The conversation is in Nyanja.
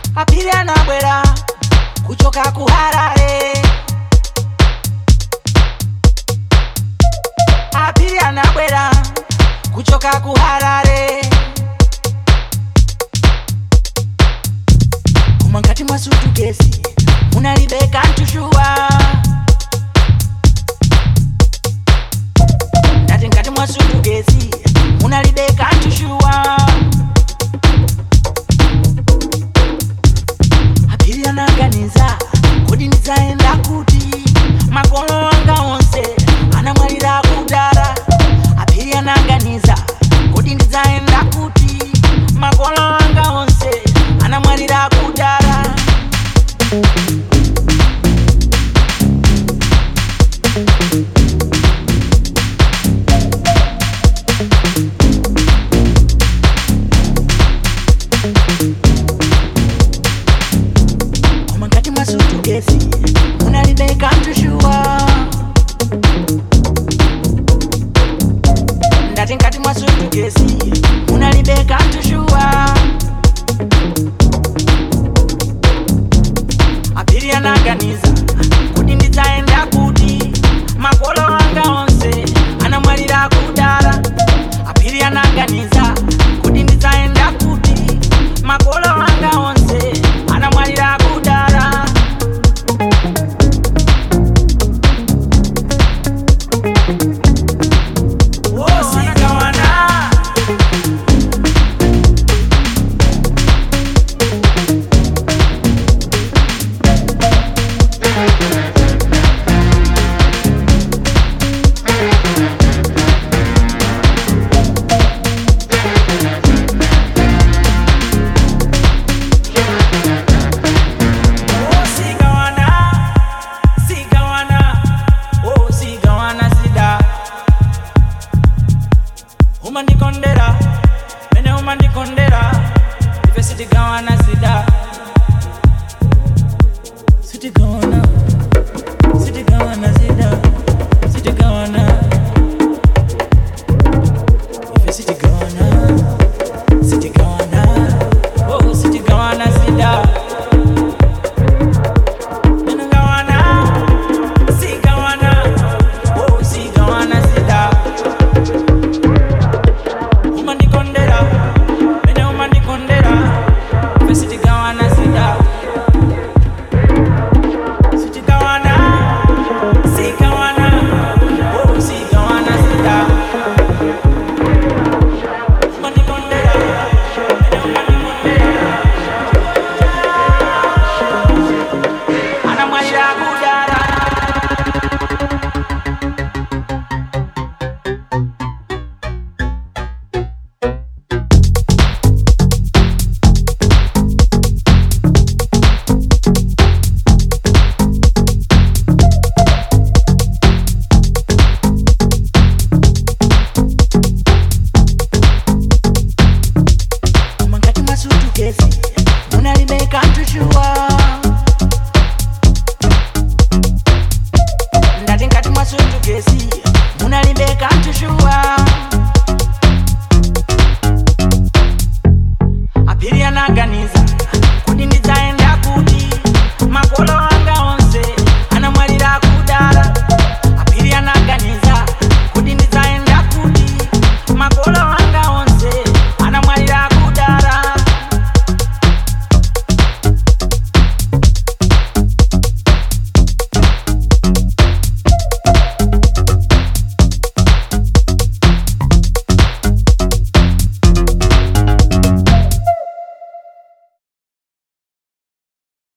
apiri anabwera kuchoka kuharare apiri anabwera kuchoka kuharare koma ngati mwa sutukesi munalibeka ntushuwa ndati ngati mwa sutukesi munalibeka ntushuwa apiri anaganiza kodi ndidzaenda kuti makolo anga onse anamwalira kudara apiri anaganiza kodi ndidzaenda kuti makolo anga onse anamwalira kudara koma ngati mwa sutukesi munalibeka ntushuwa ndati ngati mwa sutukesi munalibeka ntushuwa apiri anaganiza kuti ndidzaenda kuti makolo anga onse anamwalira kudara apiri anaganiza kuti ndidzaenda kuti makolo anga onse anamwalira kudara wosikawana Oh, sigawana, sigawana, oh, sigawana sida. umandikondera mene umandikondera ife sitigawana sida sitigawana sitigawana sida sitigawana ife sitigawana sitigawana oh sitigawana sida mene gawana sigawana oh sigawana sida umandikondera mene umandikondera fe sitigawana sida sitigawana sigawana oh sigawana sida umandikondera mene umandikondera anamwalira kudara koma ngati mwa sutukesi munalibeka ntushuwa ndati ngati mwa sutukesi munalibeka ntushuwa